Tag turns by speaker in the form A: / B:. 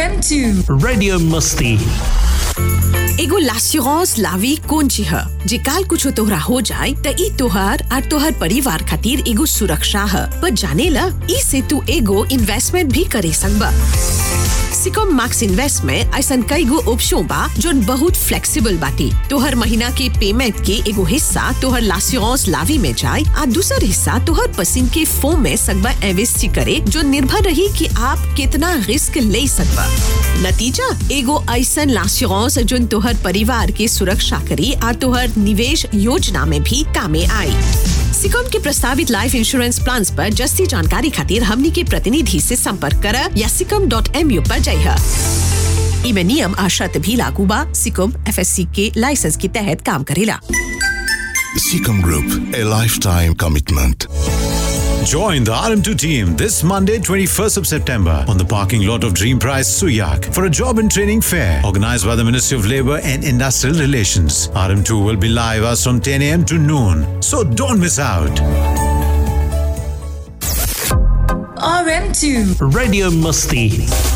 A: RM2
B: Radio Musti.
C: एगो लास्यूरांस लावी कौन ची ह जे काल कुछ तोहरा हो जाए त ई तोहार और तोहर परिवार खातिर एगो सुरक्षा ह पर जाने ला ई से तू एगो इन्वेस्टमेंट भी करे सकबा सिकम मैक्स इन्वेस्ट में ऐसा कई गो ऑप्शन बा जोन बहुत फ्लेक्सिबल बाटी तोहर महीना के पेमेंट के एगो हिस्सा तोहर लास्यूरांस लावी में जाए आ दूसर हिस्सा तोहर पसंद के फोम में सकबा इन्वेस्ट करे जो निर्भर रही कि आप कितना रिस्क ले सकबा नतीजा एगो ऐसा लास्यूरांस जोन तोहर परिवार के सुरक्षा करी और तोहर निवेश योजना में भी कामे आई सिकॉम के प्रस्तावित लाइफ इंश्योरेंस प्लान पर जस्ती जानकारी खातिर हमनी के प्रतिनिधि से संपर्क कर या सिकम डॉट एम यू पर जाइए इमे नियम आ शर्त भी लागू बा सिकम एफ के लाइसेंस के तहत काम करेला
D: Seacom Group, a lifetime commitment.
E: Join the RM2 team this Monday, 21st of September, on the parking lot of Dream Prize Suyak for a job and training fair organized by the Ministry of Labour and Industrial Relations. RM2 will be live as from 10 a.m. to noon, so don't miss out.
A: RM2
B: Radio Musti.